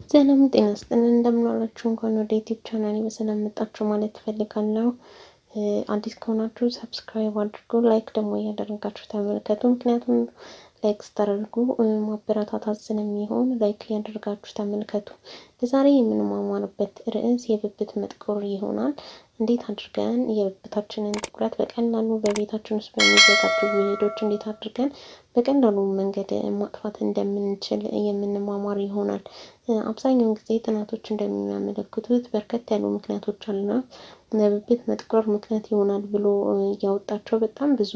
ሰላም ጤና ይስጥልን እንደምንዋላችሁ። እንኳን ወደ ዩቲዩብ ቻናል በሰላም መጣችሁ ማለት ትፈልጋለሁ። አዲስ ከሆናችሁ ሰብስክራይብ አድርጉ፣ ላይክ ደግሞ እያደረጋችሁ ተመልከቱ። ምክንያቱም ላይክ ስታደርጉ ማበረታታት ስለሚሆን ላይክ እያደረጋችሁ ተመልከቱ። ለዛሬ የምንማማርበት ርዕስ የብብት መጥቆር ይሆናል። እንዴት አድርገን የብብታችንን ጥቁረት በቀላሉ በቤታችን ውስጥ በሚዘጋጁ ውህዶች እንዴት አድርገን በቀላሉ መንገድ ማጥፋት እንደምንችል የምንማማር ይሆናል። አብዛኛውን ጊዜ ጥናቶች እንደሚያመለክቱት በርከት ያሉ ምክንያቶች አሉና ለብብት መጥቆር ምክንያት ይሆናል ብሎ ያወጣቸው በጣም ብዙ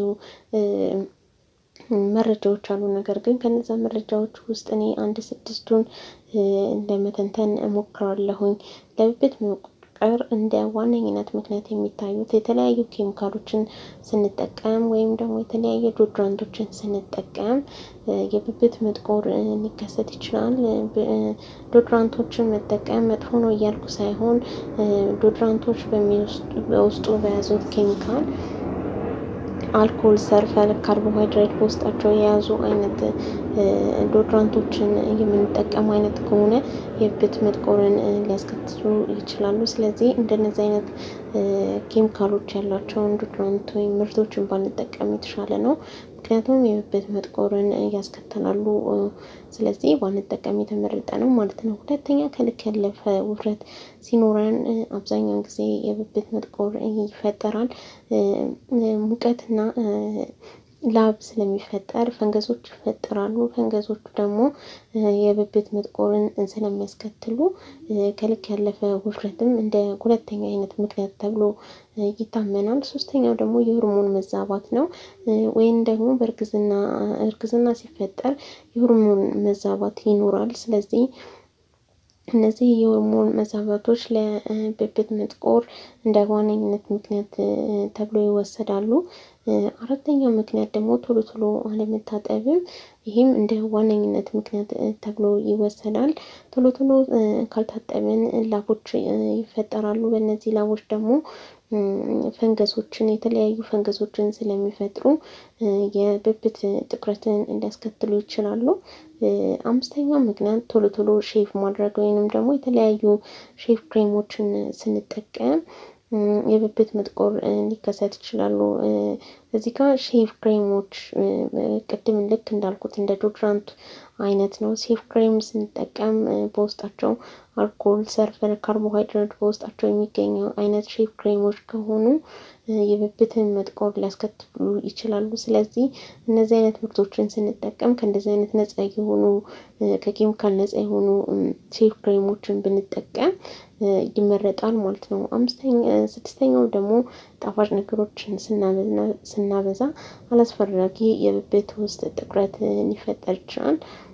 መረጃዎች አሉ። ነገር ግን ከነዛ መረጃዎች ውስጥ እኔ አንድ ስድስቱን ለመተንተን እሞክራለሁኝ። ለብብት መቆር እንደ ዋነኝነት ምክንያት የሚታዩት የተለያዩ ኬሚካሎችን ስንጠቀም ወይም ደግሞ የተለያዩ ዶድራንቶችን ስንጠቀም የብብት መጥቆር ሊከሰት ይችላል። ዶድራንቶችን መጠቀም መጥፎ ነው እያልኩ ሳይሆን ዶድራንቶች በውስጡ በያዙት ኬሚካል አልኮል፣ ሰርፈር፣ ካርቦሃይድሬት በውስጣቸው የያዙ አይነት ዶድራንቶችን የምንጠቀም አይነት ከሆነ የብብት መጥቆርን ሊያስከትሉ ይችላሉ። ስለዚህ እንደነዚህ አይነት ኬሚካሎች ያላቸውን ዶድራንት ወይም ምርቶችን ባንጠቀም የተሻለ ነው። ምክንያቱም የብብት መጥቆርን ያስከትላሉ። ስለዚህ ባንጠቀም የተመረጠ ነው ማለት ነው። ሁለተኛ ከልክ ያለፈ ውፍረት ሲኖረን አብዛኛውን ጊዜ የብብት መጥቆር ይፈጠራል። ሙቀትና ላብ ስለሚፈጠር ፈንገሶች ይፈጠራሉ። ፈንገሶቹ ደግሞ የብብት መጥቆርን ስለሚያስከትሉ ከልክ ያለፈ ውፍረትም እንደ ሁለተኛ አይነት ምክንያት ተብሎ ይታመናል። ሶስተኛው ደግሞ የሆርሞን መዛባት ነው። ወይም ደግሞ በእርግዝና እርግዝና ሲፈጠር የሆርሞን መዛባት ይኖራል። ስለዚህ እነዚህ የሆርሞን መዛባቶች ለብብት መጥቆር እንደ ዋነኝነት ምክንያት ተብሎ ይወሰዳሉ። አራተኛው ምክንያት ደግሞ ቶሎ ቶሎ አለመታጠብም ይህም እንደ ዋነኝነት ምክንያት ተብሎ ይወሰዳል። ቶሎ ቶሎ ካልታጠብን ላቦች ይፈጠራሉ። በእነዚህ ላቦች ደግሞ ፈንገሶችን የተለያዩ ፈንገሶችን ስለሚፈጥሩ የብብት ጥቁረትን ሊያስከትሉ ይችላሉ። አምስተኛው ምክንያት ቶሎ ቶሎ ሼቭ ማድረግ ወይንም ደግሞ የተለያዩ ሼቭ ክሬሞችን ስንጠቀም የብብት መጥቆር ሊከሰት ይችላሉ። እዚህ ጋር ሼቭ ክሬሞች ቅድም ልክ እንዳልኩት እንደ ዶድራንት አይነት ነው። ሼቭ ክሬም ስንጠቀም በውስጣቸው አልኮል፣ ሰርፈር፣ ካርቦሃይድሬት በውስጣቸው የሚገኙ አይነት ሼቭ ክሬሞች ከሆኑ የብብትን መጥቆር ሊያስከትሉ ይችላሉ። ስለዚህ እነዚህ አይነት ምርቶችን ስንጠቀም ከእንደዚህ አይነት ነጻ የሆኑ ከኬሚካል ነጻ የሆኑ ሼቭ ክሬሞችን ብንጠቀም ይመረጣል ማለት ነው። አምስተኛ ስድስተኛው ደግሞ ጣፋጭ ነገሮችን ስናበዛ አላስፈላጊ የብብት ውስጥ ጥቁረት ሊፈጠር ይችላል።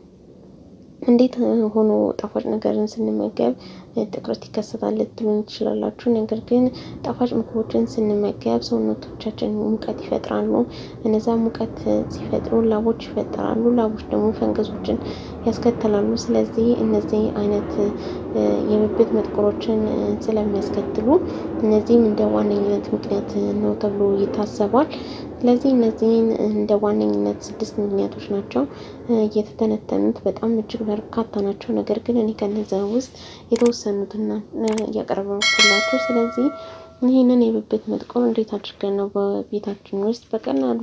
እንዴት ሆኖ ጣፋጭ ነገርን ስንመገብ ጥቁረት ይከሰታል ልትሉኝ ትችላላችሁ። ነገር ግን ጣፋጭ ምግቦችን ስንመገብ ሰውነቶቻችን ሙቀት ይፈጥራሉ። እነዛ ሙቀት ሲፈጥሩ ላቦች ይፈጠራሉ። ላቦች ደግሞ ፈንገሶችን ያስከትላሉ። ስለዚህ እነዚህ አይነት የብብት መጥቆሮችን ስለሚያስከትሉ እነዚህም እንደ ዋነኝነት ምክንያት ነው ተብሎ ይታሰባል። ስለዚህ እነዚህን እንደ ዋነኝነት ስድስት ምክንያቶች ናቸው የተተነተኑት። በጣም እጅግ በርካታ ናቸው። ነገር ግን እኔ ከነዛ ውስጥ የተወሰኑትን ያቀረብኩላችሁ። ስለዚህ ይህንን የብብት መጥቆር እንዴት አድርገን ነው በቤታችን ውስጥ በቀላሉ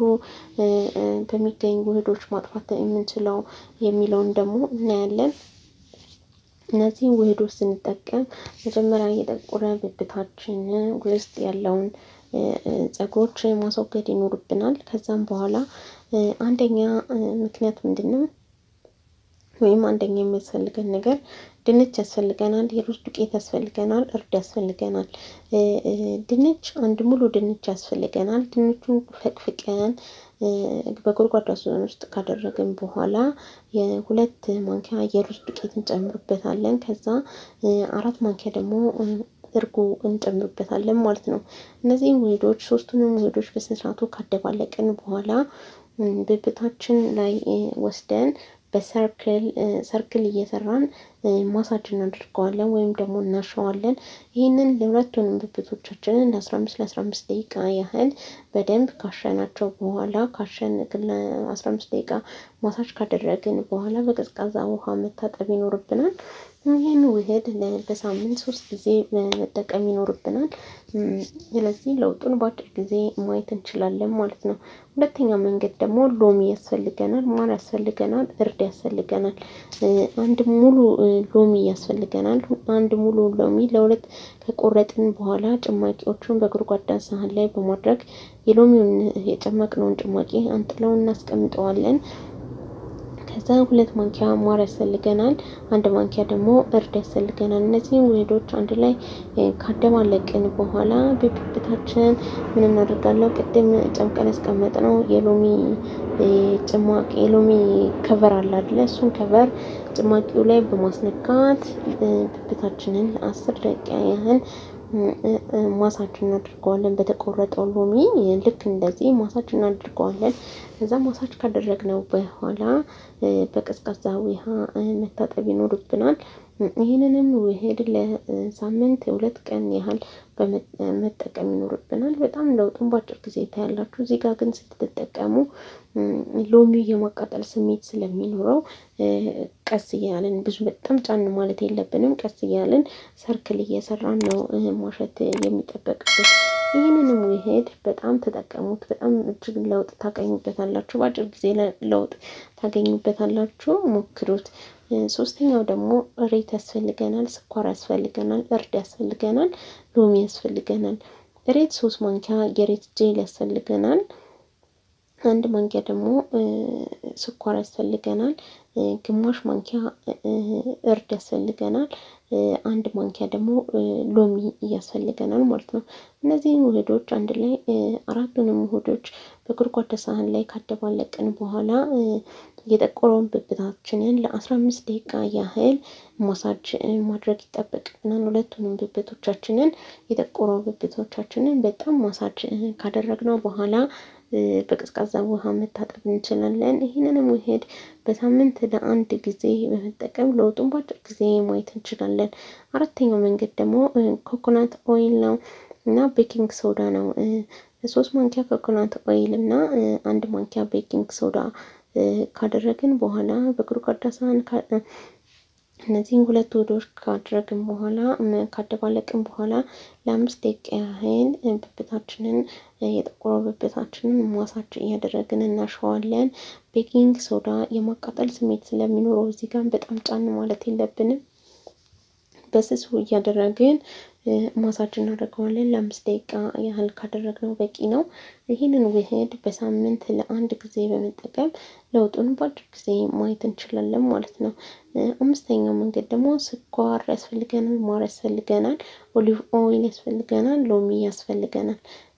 በሚገኙ ውህዶች ማጥፋት የምንችለው የሚለውን ደግሞ እናያለን። እነዚህን ውህዶች ስንጠቀም መጀመሪያ የጠቆረ ብብታችን ውስጥ ያለውን ፀጉሮች ማስወገድ ይኖርብናል። ከዛም በኋላ አንደኛ ምክንያት ምንድን ነው? ወይም አንደኛ የሚያስፈልገን ነገር ድንች ያስፈልገናል፣ የሩዝ ዱቄት ያስፈልገናል፣ እርድ ያስፈልገናል። ድንች አንድ ሙሉ ድንች ያስፈልገናል። ድንቹን ፈቅፍቀን በጎድጓዳ ሳህን ውስጥ ካደረግን በኋላ የሁለት ማንኪያ የሩዝ ዱቄት እንጨምርበታለን። ከዛ አራት ማንኪያ ደግሞ እርጎ እንጨምርበታለን ማለት ነው። እነዚህም ውህዶች ሶስቱንም ውህዶች በስነስርዓቱ ካደባለቅን በኋላ ብብታችን ላይ ወስደን በሰርክል ሰርክል እየሰራን ማሳጅ እናደርገዋለን ወይም ደግሞ እናሸዋለን። ይህንን ለሁለቱንም ብብቶቻችንን ለአስራ አምስት ለአስራ አምስት ደቂቃ ያህል በደንብ ካሸናቸው በኋላ ካሸን ለአስራ አምስት ደቂቃ ማሳጅ ካደረግን በኋላ በቀዝቃዛ ውሃ መታጠብ ይኖርብናል። ይህን ውህድ በሳምንት ሶስት ጊዜ መጠቀም ይኖርብናል። ስለዚህ ለውጡን በአጭር ጊዜ ማየት እንችላለን ማለት ነው። ሁለተኛ መንገድ ደግሞ ሎሚ ያስፈልገናል፣ ማር ያስፈልገናል፣ እርድ ያስፈልገናል። አንድ ሙሉ ሎሚ ያስፈልገናል። አንድ ሙሉ ሎሚ ለሁለት ከቆረጥን በኋላ ጭማቂዎቹን በጎድጓዳ ሳህን ላይ በማድረግ የሎሚውን የጨመቅነውን ጭማቂ አንጥለው እናስቀምጠዋለን። ከዛ ሁለት ማንኪያ ማር ያስፈልገናል። አንድ ማንኪያ ደግሞ እርድ ያስፈልገናል። እነዚህን ውህዶች አንድ ላይ ካደባለቅን በኋላ በብብታችን ምን እናደርጋለሁ? ቅድም ጨምቀን ያስቀመጥነው የሎሚ ጭማቂ የሎሚ ከቨር አለ አይደለ? እሱን ከቨር ጭማቂው ላይ በማስነካት ብብታችንን ለአስር ደቂቃ ያህል ማሳጅ እናድርገዋለን። በተቆረጠው ሎሚ ልክ እንደዚህ ማሳጅ እናድርገዋለን። ከዛ ማሳጅ ካደረግነው በኋላ በቀዝቃዛ ውሃ መታጠብ ይኖርብናል። ይህንንም ውህድ ለሳምንት ሁለት ቀን ያህል መጠቀም ይኖርብናል። በጣም ለውጡን በአጭር ጊዜ ታያላችሁ። እዚህ ጋር ግን ስትጠቀሙ ሎሚው የማቃጠል ስሜት ስለሚኖረው ቀስ እያልን ብዙ በጣም ጫን ማለት የለብንም። ቀስ እያልን ሰርክል እየሰራን ነው ማሸት የሚጠበቅበት። ይህንንም ውህድ በጣም ተጠቀሙት። በጣም እጅግ ለውጥ ታገኙበታላችሁ። በአጭር ጊዜ ለውጥ ታገኙበታላችሁ። ሞክሩት። ሶስተኛው ደግሞ እሬት ያስፈልገናል፣ ስኳር ያስፈልገናል፣ እርድ ያስፈልገናል፣ ሎሚ ያስፈልገናል። እሬት ሶስት ማንኪያ የሬት ጄል ያስፈልገናል። አንድ ማንኪያ ደግሞ ስኳር ያስፈልገናል። ግማሽ ማንኪያ እርድ ያስፈልገናል። አንድ ማንኪያ ደግሞ ሎሚ ያስፈልገናል ማለት ነው። እነዚህን ውህዶች አንድ ላይ አራቱንም ውህዶች በጎድጓዳ ሳህን ላይ ካደባለቅን በኋላ የጠቆረውን ብብታችንን ለአስራ አምስት ደቂቃ ያህል ማሳጅ ማድረግ ይጠበቅብናል። ሁለቱንም ብብቶቻችንን የጠቆረው ብብቶቻችንን በጣም ማሳጅ ካደረግነው በኋላ በቀዝቃዛ ውሃ መታጠብ እንችላለን። ይህንንም ውህድ በሳምንት ለአንድ ጊዜ በመጠቀም ለውጡን በአጭር ጊዜ ማየት እንችላለን። አራተኛው መንገድ ደግሞ ኮኮናት ኦይል ነው እና ቤኪንግ ሶዳ ነው። ሶስት ማንኪያ ኮኮናት ኦይል እና አንድ ማንኪያ ቤኪንግ ሶዳ ካደረግን በኋላ በጎድጓዳ ሳህን እነዚህን ሁለት ውህዶች ካደረግን በኋላ ካደባለቅን በኋላ ለአምስት ደቂቃ ያህል ብብታችንን የጠቆረው ብብታችንን ማሳጅ እያደረግን እናሸዋለን። ቤኪንግ ሶዳ የማቃጠል ስሜት ስለሚኖረው እዚህ ጋር በጣም ጫን ማለት የለብንም። በስሱ እያደረግን ማሳጅ እናደርገዋለን። ለአምስት ደቂቃ ያህል ካደረግነው በቂ ነው። ይህንን ውህድ በሳምንት ለአንድ ጊዜ በመጠቀም ለውጡን በአጭር ጊዜ ማየት እንችላለን ማለት ነው። አምስተኛው መንገድ ደግሞ ስኳር ያስፈልገናል፣ ማር ያስፈልገናል፣ ኦሊቭ ኦይል ያስፈልገናል፣ ሎሚ ያስፈልገናል።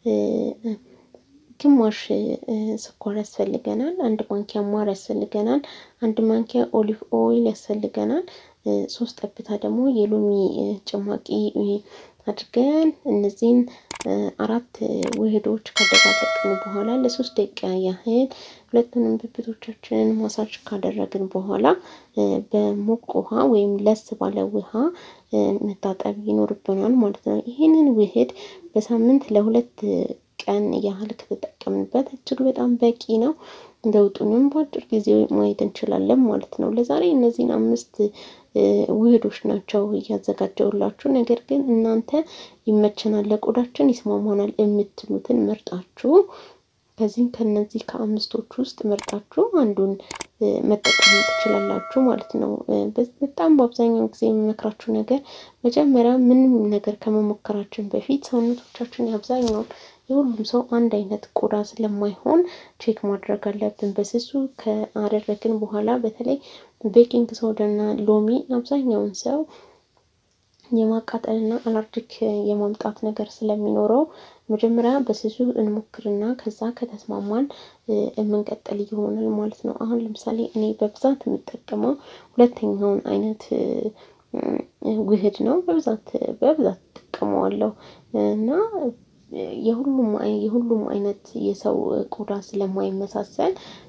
ግማሽ ስኳር ያስፈልገናል። አንድ ማንኪያ ማር ያስፈልገናል። አንድ ማንኪያ ኦሊቭ ኦይል ያስፈልገናል። ሶስት ጠብታ ደግሞ የሎሚ ጭማቂ አድርገን እነዚህን አራት ውህዶች ካደባለቅን በኋላ ለሶስት ደቂቃ ያህል ሁለቱንም ብብቶቻችንን ማሳጅ ካደረግን በኋላ በሞቅ ውሃ ወይም ለስ ባለ ውሃ መታጠብ ይኖርብናል ማለት ነው። ይህንን ውህድ በሳምንት ለሁለት ቀን ያህል ከተጠቀምንበት እጅግ በጣም በቂ ነው። ለውጡንም በአጭር ጊዜ ማየት እንችላለን ማለት ነው። ለዛሬ እነዚህን አምስት ውህዶች ናቸው እያዘጋጀውላችሁ። ነገር ግን እናንተ ይመቸናል፣ ለቆዳችን ይስማማናል የምትሉትን መርጣችሁ ከዚህም ከነዚህ ከአምስቶች ውስጥ መርጣችሁ አንዱን መጠቀም ትችላላችሁ ማለት ነው። በጣም በአብዛኛው ጊዜ የሚመክራችሁ ነገር መጀመሪያ ምንም ነገር ከመሞከራችን በፊት ሰውነቶቻችን የአብዛኛውን የሁሉም ሰው አንድ አይነት ቆዳ ስለማይሆን ቼክ ማድረግ አለብን። በስሱ ከአደረግን በኋላ በተለይ ቤኪንግ ሶዳና ሎሚ አብዛኛውን ሰው የማቃጠልና አላርጂክ የማምጣት ነገር ስለሚኖረው መጀመሪያ በስሱ እንሞክርና ከዛ ከተስማማን የምንቀጥል ይሆናል ማለት ነው። አሁን ለምሳሌ እኔ በብዛት የምጠቀመው ሁለተኛውን አይነት ውህድ ነው። በብዛት በብዛት እጠቀመዋለሁ እና የሁሉም የሁሉም አይነት የሰው ቆዳ ስለማይመሳሰል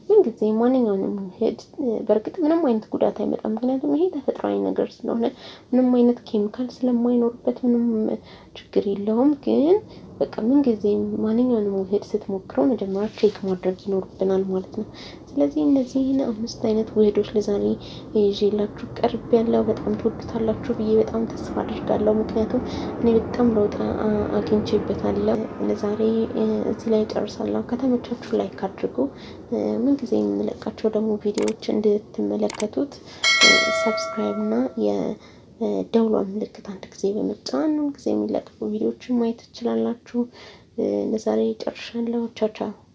ምንጊዜ ማንኛውንም ውህድ በእርግጥ ምንም አይነት ጉዳት አይመጣም። ምክንያቱም ይሄ ተፈጥሯዊ ነገር ስለሆነ ምንም አይነት ኬሚካል ስለማይኖርበት ምንም ችግር የለውም። ግን በቃ ምንጊዜ ማንኛውንም ውህድ ስትሞክረው መጀመሪያ ቼክ ማድረግ ይኖርብናል ማለት ነው። ስለዚህ እነዚህን አምስት አይነት ውህዶች ለዛሬ ይዤላችሁ ቀርብ ያለው በጣም ትወዱታላችሁ ብዬ በጣም ተስፋ አድርጋለሁ። ምክንያቱም እኔ በጣም ለውጥ አግኝቼበታለሁ። ለዛሬ እዚህ ላይ ጨርሳለሁ። ከተመቻችሁ ላይክ አድርጉ። ምንጊዜ የምንለቃቸው ደግሞ ቪዲዮዎች እንድትመለከቱት ሰብስክራይብ እና የደውሏን ምልክት አንድ ጊዜ በመጫን ጊዜ የሚለቀቁ ቪዲዮዎችን ማየት ትችላላችሁ። ለዛሬ ጨርሻለሁ። ቻው ቻው።